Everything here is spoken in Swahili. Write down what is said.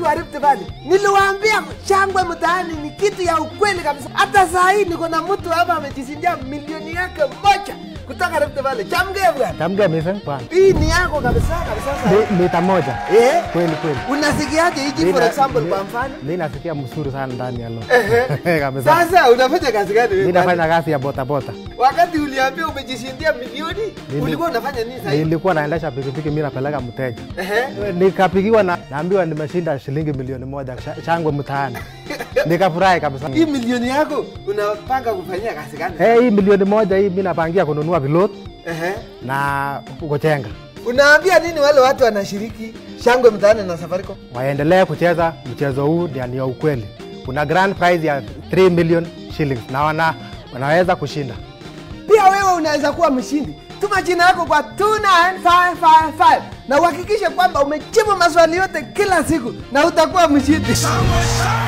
wa Rift Valley. Niliwaambia shangwe mtaani ni kitu ya ukweli kabisa. Hata saa hii niko na mtu hapa amejishindia milioni yake moja kutoka Rift Valley. Chamgee bwana. Tamge mising bwana. Hii ni yako kabisa kabisa. sasa. Mi- Mita moja. Eh? Kweli kweli. Unasikiaje hiji Mi for na- example mi- kwa mfano? Mi nasikia mzuri sana ndani ya lo. Ehe. Kabisa. Sasa unafanya kazi gani wewe? Mi bwana? nafanya kazi ya botabota. Wakati uliambia umejishindia milioni, Nili- ulikuwa unafanya nini sasa? hivi? Nilikuwa naendesha pikipiki, mi napeleka mteja, Ehe. nikapigiwa na naambiwa nimeshinda shilingi milioni moja sha- shangwe mtaani, nikafurahi kabisa. Hii milioni yako unapanga kufanyia kazi gani? Eh, hii milioni moja hii mi napangia kununua vilot Ehe. na kujenga, Unaambia nini wale watu wanashiriki shangwe mtaani na Safaricom? waendelee kucheza mchezo huu, ndio ni ya ukweli. Kuna grand prize ya 3 million shillings na wana, wanaweza kushinda. Pia wewe unaweza kuwa mshindi. Tuma jina yako kwa 29555 na uhakikishe kwamba umejibu maswali yote kila siku na utakuwa mshindi. Somewhere, somewhere.